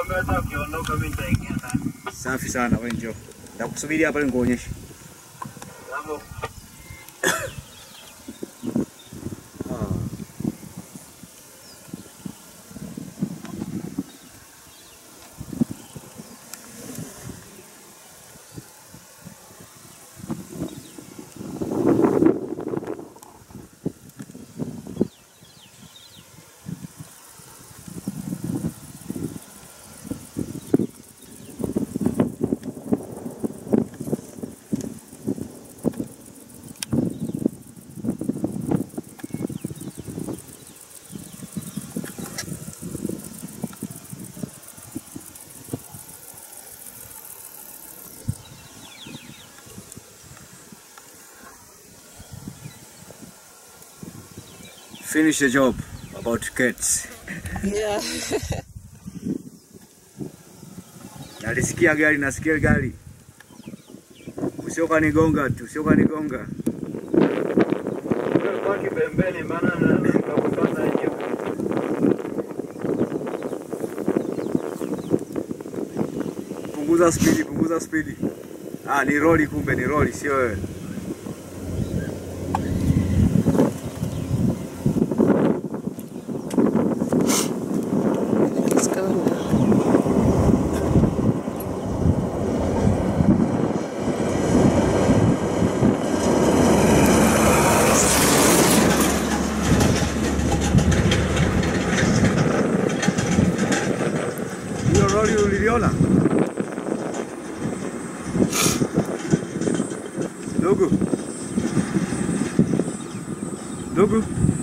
Nakwambia hata ukiondoka mimi nitaingia ndani. Safi sana, wewe njoo. Nitakusubiri hapa ili nikuonyeshe. Hapo Finish the job about cats. Yeah. Nalisikia gari, nasikia gari. Usioka nigonga tu, usioka nigonga. wewe baki pembeni maana na nikakupata hiyo. Punguza spidi, punguza spidi. Ah, ni roli kumbe, ni roli, sio wewe. Let's go now. Hiyo roli uliliona? Ndugu. Ndugu.